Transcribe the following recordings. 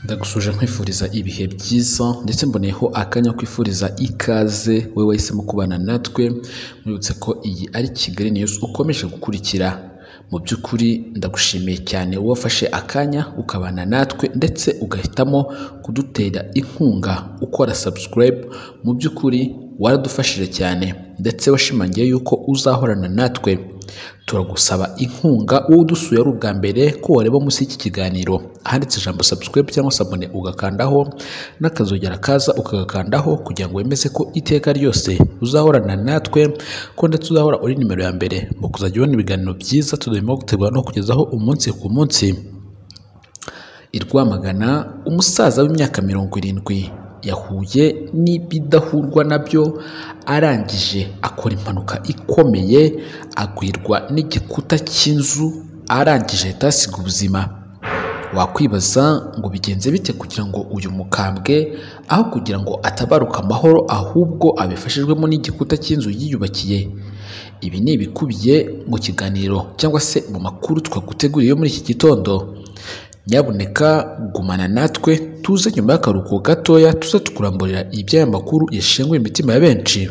ndagushuje nkwifuriza ibihe byiza ndetse mboneyeho akanya kwifuriza ikaze wowe wahisemo kubana natwe mwibutse ko iyi ari Kigali news ukomeje gukurikira mu by'ukuri ndagushimiye cyane wafashe akanya ukabana natwe ndetse ugahitamo kudutera inkunga ukora subscribe mu by'ukuri waradufashije cyane ndetse washimangiye yuko uzahorana natwe turagusaba inkunga wowe udusuye ari ubwa mbere ko wareba munsi y'iki kiganiro ahanditse ijambo subscribe cyangwa se abone ugakandaho n'akazogera kaza ukagakandaho kugira ngo wemeze ko iteka ryose uzahorana natwe ko ndetse uzahora uri nimero ya mbere mu kuzajya ubona ibiganiro byiza turimo gutegura no kugezaho umunsi ku munsi i Rwamagana umusaza w'imyaka mirongo irindwi yahuye n'ibidahurwa nabyo arangije akora impanuka ikomeye agwirwa n'igikuta cy'inzu arangije atasiga ubuzima wakwibaza ngo bigenze bite kugira ngo uyu mukambwe aho kugira ngo atabaruka amahoro ahubwo abifashijwemo n'igikuta cy'inzu yiyubakiye ibi ni ibikubiye mu kiganiro cyangwa se mu makuru twaguteguriye muri iki gitondo nyabuneka gumana natwe tuze nyuma y'akaruhuko gatoya tuze tukuramburira iby'aya makuru yashenguye imitima ya benshi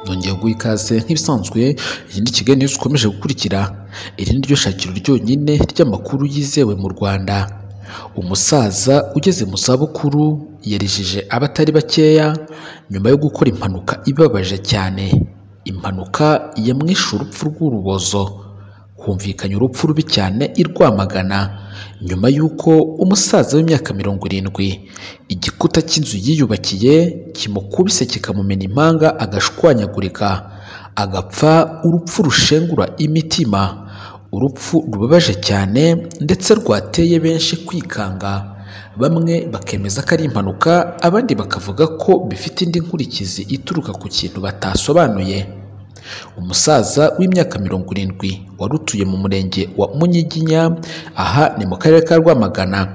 nongeye guha ikaze nk'ibisanzwe iyi ni kigali niyo ukomeje gukurikira iri ni ryo shakiro ryonyine ry'amakuru yizewe mu rwanda umusaza ugeze mu zabukuru yarijije abatari bakeya nyuma yo gukora impanuka ibabaje cyane impanuka yamwishe urupfu rw'urubozo humvikanye urupfu rubi cyane i Rwamagana nyuma y'uko umusaza w'imyaka mirongo irindwi igikuta cy'inzu yiyubakiye kimukubise kikamumena impanga agashwanyagurika agapfa urupfu rushengura imitima urupfu rubabaje cyane ndetse rwateye benshi kwikanga bamwe bakemeza ko ari impanuka abandi bakavuga ko bifite indi nkurikizi ituruka ku kintu batasobanuye umusaza w'imyaka mirongo irindwi wari utuye mu murenge wa munyiginya aha ni mu karere ka rwamagana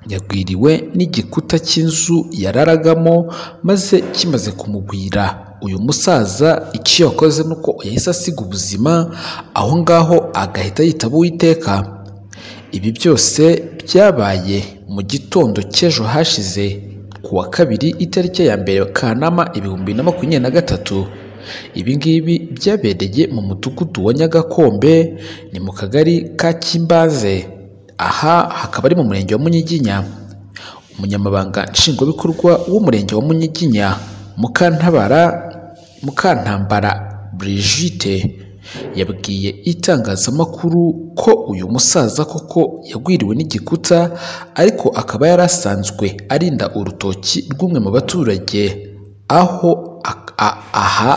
yagwiriwe n'igikuta cy'inzu yararagamo maze kimaze kumugwira uyu musaza icyo yakoze ni uko yahise asiga ubuzima aho ngaho agahita yitaba uwiteka ibi byose byabaye mu gitondo cy'ejo hashize ku wa kabiri itariki ya mbere kanama ibihumbi na makumyabiri na gatatu ibingibi byabereye mu mudugudu wa nyagakombe ni mu kagari ka kimbaze aha hakaba ari mu murenge wa munyiginya umunyamabanga nshingwabikorwa w'umurenge wa munyiginya mukantabara mukantambara brigite yabwiye itangazamakuru ko uyu musaza koko yagwiriwe n'igikuta ariko akaba yari asanzwe arinda urutoki rw'umwe mu baturage aho aha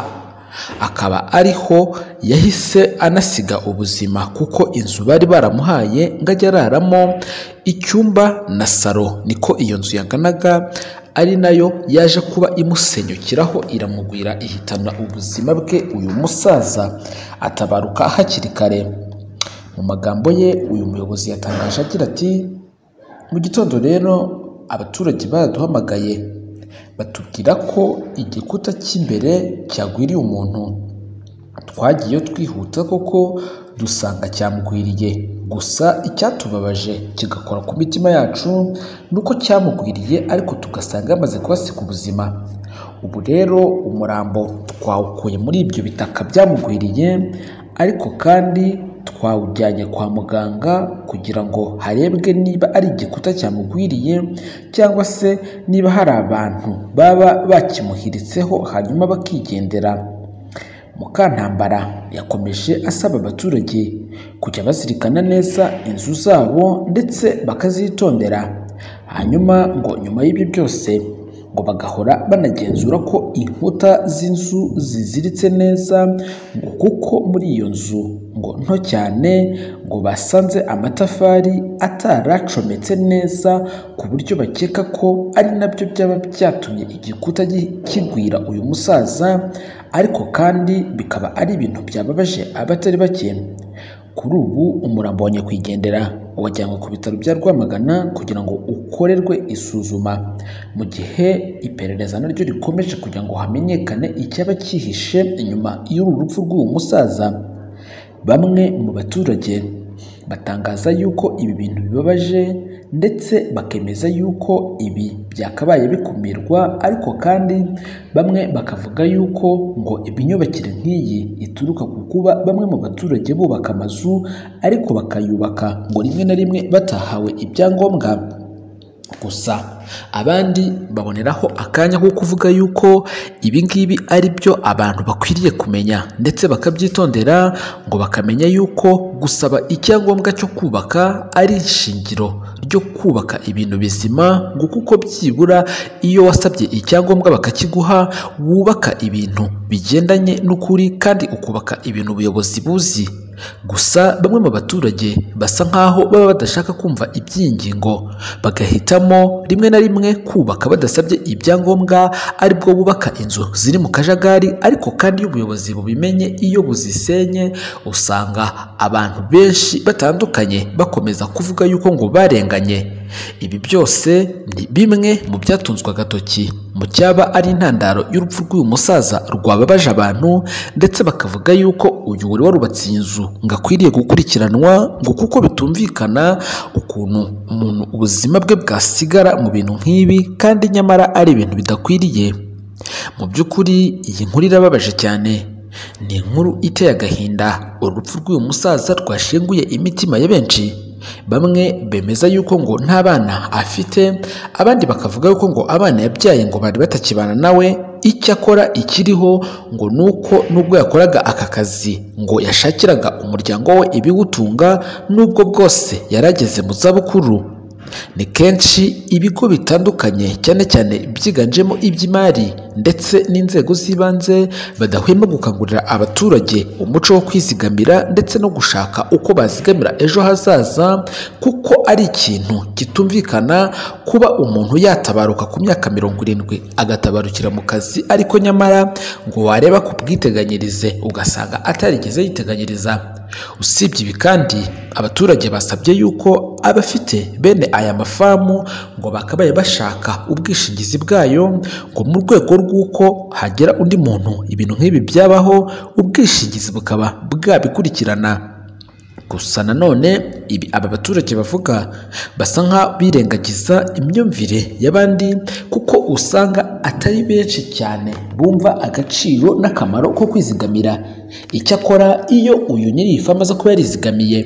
akaba ariho yahise anasiga ubuzima kuko inzu bari baramuhaye ngo ajye araramo icyumba na saro niko iyo nzu yaganaga ari nayo yaje kuba imusenyukiraho iramugwira ihitana ubuzima bwe uyu musaza atabaruka hakiri kare mu magambo ye uyu muyobozi yatangaje agira ati mu gitondo rero abaturage baraduhamagaye batubwira ko igikuta cy'imbere cyagwiriye umuntu twagiye twihuta koko dusanga cyamugwiriye gusa icyatubabaje kigakora ku mitima yacu ni uko cyamugwiriye ariko tugasanga yamaze kuhasiga ubuzima ubu rero umurambo twawukuye muri ibyo bitaka byamugwiriye ariko kandi twawujyanye kwa muganga kugira ngo harebwe niba ari igikuta cyamugwiriye cyangwa se niba hari abantu baba bakimuhiritseho hanyuma bakigendera mukantambara yakomeje asaba abaturage kujya bazirikana neza inzu zabo ndetse bakazitondera hanyuma ngo nyuma y'ibyo byose ngo bagahora banagenzura ko inkuta z'inzu ziziritse neza ngo kuko muri iyo nzu ngo nto cyane ngo basanze amatafari ataracometse neza ku buryo bakeka ko ari nabyo byaba byatumye igikuta kigwira uyu musaza ariko kandi bikaba ari ibintu byababaje abatari bake kuri ubu umurambo wa nyakwigendera wajyanywe ku bitaro bya Rwamagana kugira ngo ukorerwe isuzuma mu gihe iperereza naryo rikomeje kugira ngo hamenyekane icyaba cyihishe inyuma y'uru rupfu rw'uyu musaza bamwe mu baturage batangaza yuko ibi bintu bibabaje ndetse bakemeza yuko ibi byakabaye bikumirwa ariko kandi bamwe bakavuga yuko ngo imyubakire nk'iyi ituruka ku kuba bamwe mu baturage bubaka amazu ariko bakayubaka ngo rimwe na rimwe batahawe ibyangombwa gusa abandi baboneraho akanya ko kuvuga yuko ibi ngibi ari byo abantu bakwiriye kumenya ndetse bakabyitondera ngo bakamenya yuko gusaba icyangombwa cyo kubaka ari ishingiro ryo kubaka ibintu bizima ngo kuko byibura iyo wasabye icyangombwa bakakiguha wubaka ibintu bigendanye n'ukuri kandi ukubaka ibintu ubuyobozi buzi gusa bamwe mu baturage basa nk'aho baba badashaka kumva iby'ingingo bagahitamo rimwe na rimwe kubaka badasabye ibyangombwa aribwo bubaka inzu ziri mu kajagari ariko kandi iyo ubuyobozi bubimenye iyo buzisenye usanga abantu benshi batandukanye bakomeza kuvuga yuko ngo barenganye ibi byose ni bimwe mu byatunzwe agatoki mu cyaba ari intandaro y'urupfu rw'uyu musaza rwababaje abantu ndetse bakavuga yuko uyu wari warubatse iyi nzu ngo akwiriye gukurikiranwa ngo kuko bitumvikana ukuntu umuntu ubuzima bwe bwasigara mu bintu nk'ibi kandi nyamara ari ibintu bidakwiriye mu by'ukuri iyi nkuru irababaje cyane ni inkuru iteye agahinda urupfu rw'uyu musaza rwashenguye imitima ya benshi bamwe bemeza yuko ngo nta bana afite abandi bakavuga yuko ngo abana yabyaye ngo bari batakibana nawe icyo akora ikiriho ngo ni uko nubwo yakoraga aka kazi ngo yashakiraga umuryango we ibiwutunga nubwo bwose yarageze mu zabukuru ni kenshi ibigo bitandukanye cyane cyane byiganjemo iby'imari ndetse n'inzego z'ibanze badahwema gukangurira abaturage umuco wo kwizigamira ndetse no gushaka uko bazigamira ejo hazaza kuko ari ikintu kitumvikana kuba umuntu yatabaruka ku myaka mirongo irindwi agatabarukira mu kazi ariko nyamara ngo wareba ku bwiteganyirize ugasanga atarigeze yiteganyiriza usibye ibi kandi abaturage basabye yuko abafite bene aya mafamu ngo bakabaye bashaka ubwishingizi bwayo ngo mu rwego rw'uko hagera undi muntu ibintu nk'ibi byabaho ubwishingizi bukaba bwabikurikirana gusa nanone ibi aba baturage bavuga basa nk'abirengagiza imyumvire y'abandi kuko usanga atari benshi cyane bumva agaciro n'akamaro ko kwizigamira icyakora iyo uyu nyiri iyi famu aza kuba yarizigamiye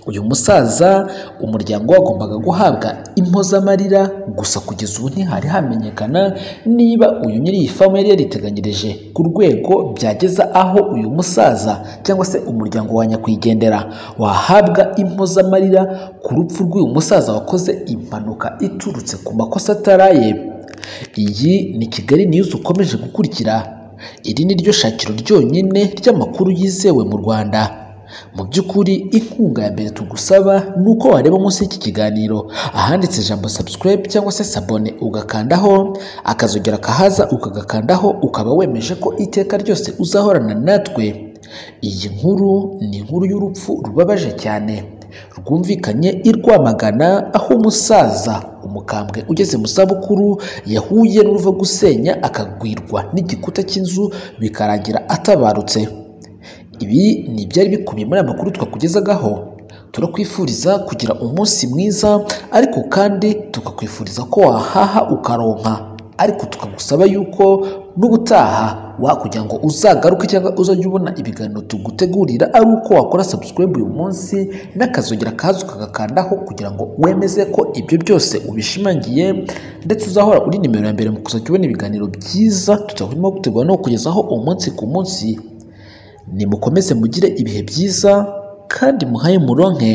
uyu musaza umuryango wagombaga guhabwa impozamarira gusa kugeza ubu ntihari hamenyekana niba uyu nyiri iyi famu yari yariteganyirije ku rwego byageza aho uyu musaza cyangwa se umuryango wa nyakwigendera wahabwa impozamarira ku rupfu rw'uyu musaza wakoze impanuka iturutse ku makosa ataraye iyi ni kigali niyuzi ukomeje gukurikira iri ni ryo shakiro ryonyine ry'amakuru yizewe mu rwanda mu by'ukuri inkunga ya mbere tugusaba ni uko wareba munsi y'iki kiganiro ahanditse ijambo subscribe cyangwa se sabone ugakandaho akazogera akahaza ukagakandaho ukaba wemeje ko iteka ryose uzahorana natwe iyi nkuru ni inkuru y'urupfu rubabaje cyane rwumvikanye i Rwamagana aho umusaza umukambwe ugeze mu zabukuru yahuye n'uruva gusenya akagwirwa n'igikuta cy'inzu bikarangira atabarutse ibi ni ibyari bikubiye muri aya makuru twakugezaho turakwifuriza kugira umunsi mwiza ariko kandi tukakwifuriza ko wahaha ukaronka ariko tukagusaba yuko n'ubutaha wakugira ngo uzagaruke cyangwa uzajya ubona ibiganiro tugutegurira ari uko wakora subscribe uyu munsi n'akazogera kaza ukagakandaho kugira ngo wemeze ko ibyo byose ubishimangiye ndetse uzahora uri nimero ya mbere mu kuzajya ubona ibiganiro byiza tutahwema gutegura no kugezaho umunsi ku munsi nimukomeze mugire ibihe byiza kandi muhaye muronke